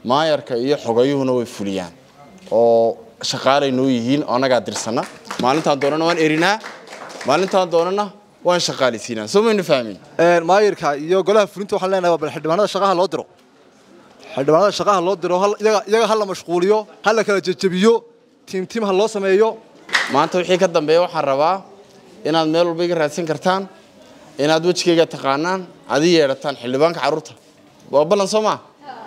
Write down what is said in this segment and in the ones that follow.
maayarka iyo xogayuhuna way fuliyaan oo shaqaalay noo yihiin oo annagaa dirsana maalintaan doonana waan erinaa maalintaan doonana waan shaqaalaysiinaa soo maynu fahmin maayirka iyo golaha fulinta waxaan leenahay bal xildhibaanada shaqaha loo diro xildhibaanada shaqaha loo diro iyaga ha la mashquuliyo ha la kala jejebiyo tiimtiim ha loo sameeyo maanta wixii ka dambeeya waxaan rabaa inaad meel walba iga raadsan kartaan inaad wejigayga taqaanaan adi yeedhataan xildhibaanka carruurta waa ballan soo maa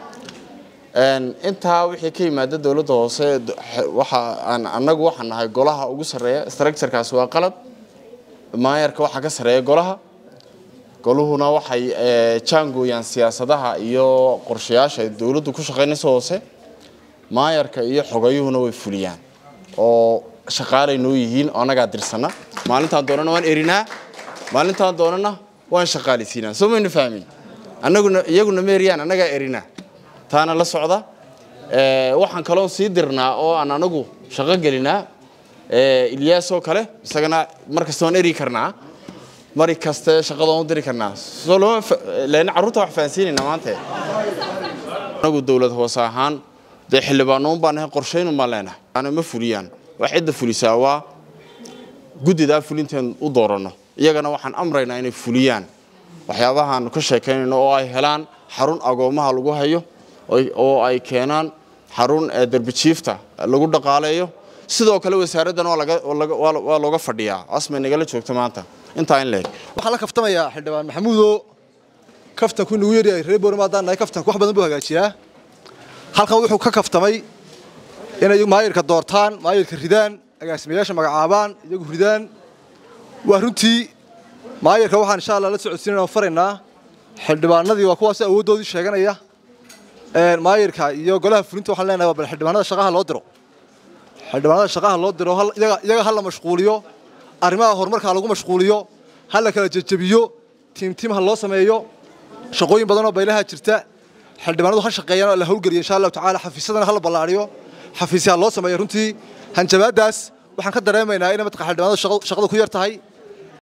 intaa wixii ka yimaada dowladda hoose waxa aan annagu waxaan nahay golaha ugu sarreeya structurekaas waa qalad maayarka waxaa ka sarreeya golaha goluhuna waxay jaangooyaan siyaasadaha iyo qorshayaasha ay dowladdu ku shaqaynayso hoose maayarka iyo xogayuhuna way fuliyaan oo shaqaalay noo yihiin oo annagaa dirsana maalintaan doonana waan erinaa maalintaan doonana waan shaqaalaysiinaa soo maynu fahmin annaguna iyaguna ma eriyaan annagaa erinaa taana la socda waxaan kaloon sii dirnaa oo aan anagu shaqo gelinaa ilyaas oo kale isagana mar kasta waan eri karnaa mari kaste shaqada waan u diri karnaa soo lama len carruurta wax fahansiinaynaa maanta anagu dowlad hoose ahaan dee xildhibaanoon baan nahay qorshaynun baan leenahay ana ma fuliyaan wax cidda fulisaa waa guddidaa fulinteen u dooranno iyagana waxaan amraynaa inay fuliyaan waxyaabahaanu ka sheekaynayno oo ay helaan xarun agoomaha lagu hayo oo ay keenaan xarun derbijiifta lagu dhaqaaleeyo sidoo kale wasaaraddan waa looga fadhiyaa asmay nagala joogto maanta intaa in leeg waxaan la kaftamayaa xildhibaan maxamuudo kaftanku inagu yaryahay reer boorama haddaan nahay kaftanku wax badan buu hagaajiyaa halkan wuxuu ka kaftamay inay maayirka doortaan maayirka ridaan agaasimayaasha magacaabaan iyagu ridaan waa runtii maayirka waxaan insha allah la socodsiinana faraynaa xildhibaanadii waa kuwaas awooddoodii sheeganaya maayirka iyo golaha fulinta waxaan leenahay bal xildhibaanada shaqaha loo diro xildhibaanada shaqaha loo diro iyaga ha la mashquuliyo arrimaha horumarka ha lagu mashquuliyo ha la kala jejebiyo tiimtiim ha loo sameeyo shaqooyin badanoo baylaha jirta xildhibaanadu ha shaqeeyaan oo la howlgeliyo insha allahu tacaala xafiisyadana ha la ballaariyo xafiisyaha loo sameeyo runtii hanjabaadaas waxaan ka dareemaynaa inay matqa xildhibaanadu shaqada ku yar tahay